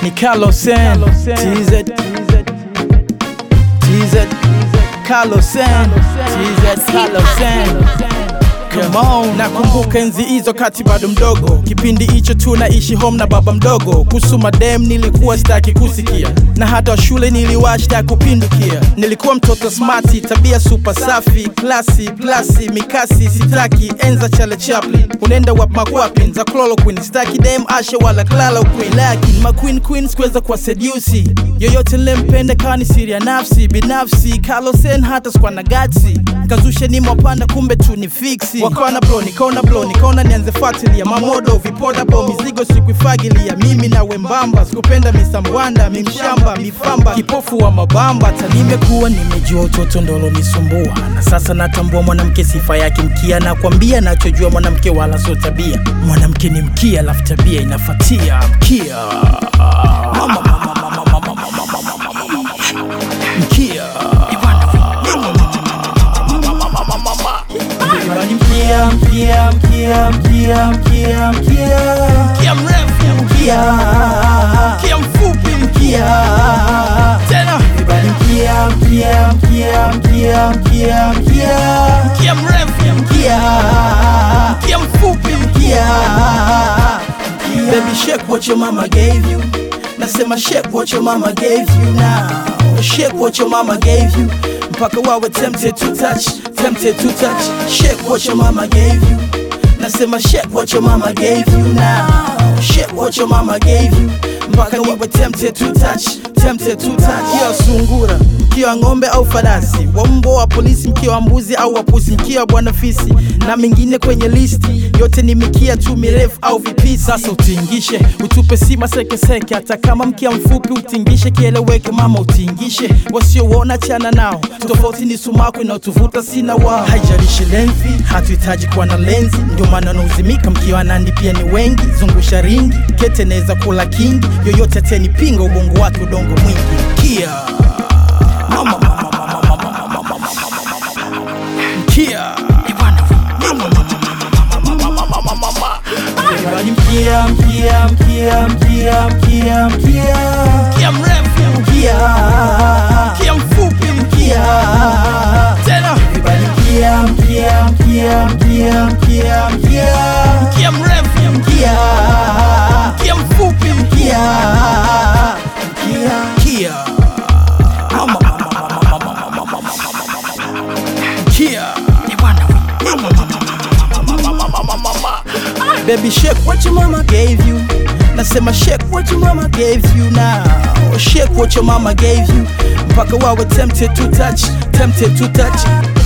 ni Carlosen TZ TZ Carlosen TZ Carlosen Come on. Nakumbuka enzi hizo kati bado mdogo, kipindi hicho tunaishi home na baba mdogo. Kusuma dem nilikuwa sitaki kusikia, na hata shule niliwashta kupindukia. Nilikuwa mtoto smarti, tabia super safi, klasi plasi, mikasi sitaki, enza chale Chaplin, unaenda wap makwapin za chloroquine, sitaki dem ashe wala klala queen, lakini ma queen queen sikuweza kwa sedusi yoyote nilempenda, kani siri ya nafsi binafsi. Carlosen hata sikuwa na gatsi, kazushe ni mwapanda, kumbe tu ni fiksi wakaona blo nikaona blo nikaona nianze fuatilia mamodo vipoda bo mizigo sikuifagilia mimi na wembamba sikupenda misambwanda mimshamba mifamba kipofu wa mabamba hata nimekuwa nimejua utoto ndolo nisumbua na sasa natambua mwanamke sifa yake mkia nakwambia nachojua mwanamke wala sio tabia mwanamke ni mkia alafu tabia inafatia mkia Mama, mama, mama, mama, mama, mama, mama, mama, mama. mkia Everybody mkia mkia mkia mkia mkia mkia mkia mrefu mkia mkia mfupi mkia tena Everybody mkia mkia mkia mkia mkia mkia mkia mrefu mkia mkia mfupi mkia Baby shake what your mama gave you Nasema shake what your mama gave you now Shake what your mama gave you mpaka wawe tempted to touch tempted to touch shake what your mama gave you nasema shake what your mama gave you now shake what your mama gave you mpaka wawe tempted to touch tempted to touch mkia wa sungura mkia wa ng'ombe au farasi wa mbwa wa polisi mkia wa mbuzi au wapusi mkia wa bwana fisi na mengine kwenye listi yote ni mikia tu mirefu au vipisi sasa utingishe utupe sima sekeseke hata kama mkia mfupi utingishe kieleweke mama utingishe wasiouona chana nao tofauti ni sumaku inaotuvuta sina wao haijalishi lenzi hatuhitaji kuwa na lenzi ndio maana wanauzimika mkia wa nandi pia ni wengi zungusha ringi kete naweza kula kingi yoyote atenipinga ubongo wake udongo mwingi mkia mama, mama, mama, mama, mama, mama, mama, mama. mkia Everybody mkia mkia mkia mkia mkia mkia mkia mrefu mkia mkia mfupi mkia tena Everybody mkia mkia mkia mkia mkia mkia mkia mrefu mkia mkia mfupi mkia mkia mkia mama mama mama mama mama mama mama mkia Baby shake what your mama gave you Nasema shake what your mama gave you now Shake what your mama gave you Mpaka wawe tempted to touch Tempted to touch